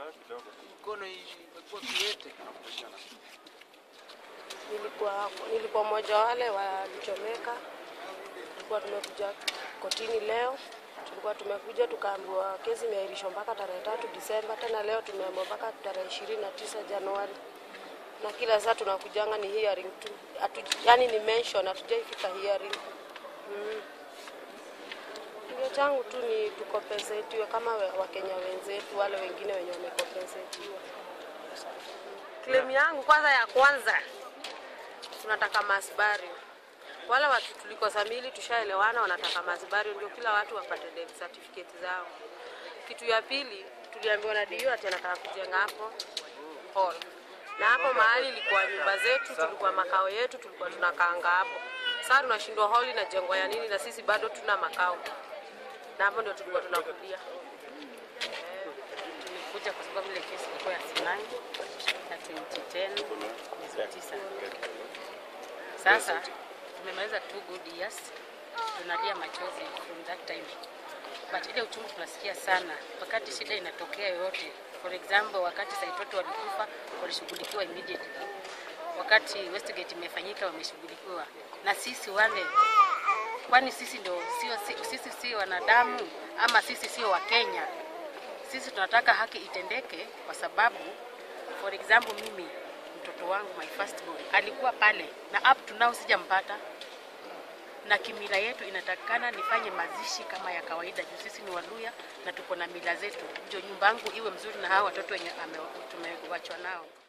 Mkono imekuwa kiwete. Nilikuwa nilikuwa mmoja wale walichomeka. Tulikuwa tumekuja kotini leo, tulikuwa tumekuja tukaambiwa kesi imeahirishwa mpaka tarehe tatu Disemba. Tena leo tumeambiwa mpaka tarehe ishirini na tisa Januari, na kila saa tunakujanga ni hearing tu, Hatu, yani ni mention, hatujaifika hearing mm. Kilio changu tu ni tukompensetiwe kama we- Wakenya wenzetu wale wengine wenye wamekompensetiwa. Claim yangu kwanza ya kwanza tunataka masbari. Wale watu tulikosa mili tushaelewana, wanataka masbari ndio kila watu wapate death certificate zao. Kitu ya pili tuliambiwa na DO ati anataka kujenga hapo hall, na hapo mahali ilikuwa nyumba zetu, tulikuwa makao yetu, tulikuwa tunakaanga hapo. Sasa tunashindwa hall inajengwa ya nini, na sisi bado tuna makao, na hapo ndio tulikuwa tunakulia. Tulikuja kwa sababu ile kesi ilikuwa ya Sinai ya 2010 mwezi wa tisa. Sasa tumemaliza two good years, tunalia machozi from that time, but ile uchungu tunasikia sana wakati shida inatokea yoyote. For example, wakati Saitoto walikufa walishughulikiwa immediately, wakati Westgate imefanyika wameshughulikiwa, na sisi wale kwani sisi ndio sio si- sisi sio wanadamu ama sisi sio Wakenya? Sisi tunataka haki itendeke, kwa sababu for example, mimi mtoto wangu my first born alikuwa pale na up to now sijampata, na kimila yetu inatakikana nifanye mazishi kama ya kawaida, juu sisi ni Waluya na tuko na mila zetu, ndio nyumba yangu iwe mzuri na hawa watoto wenye ame- tumewachwa nao.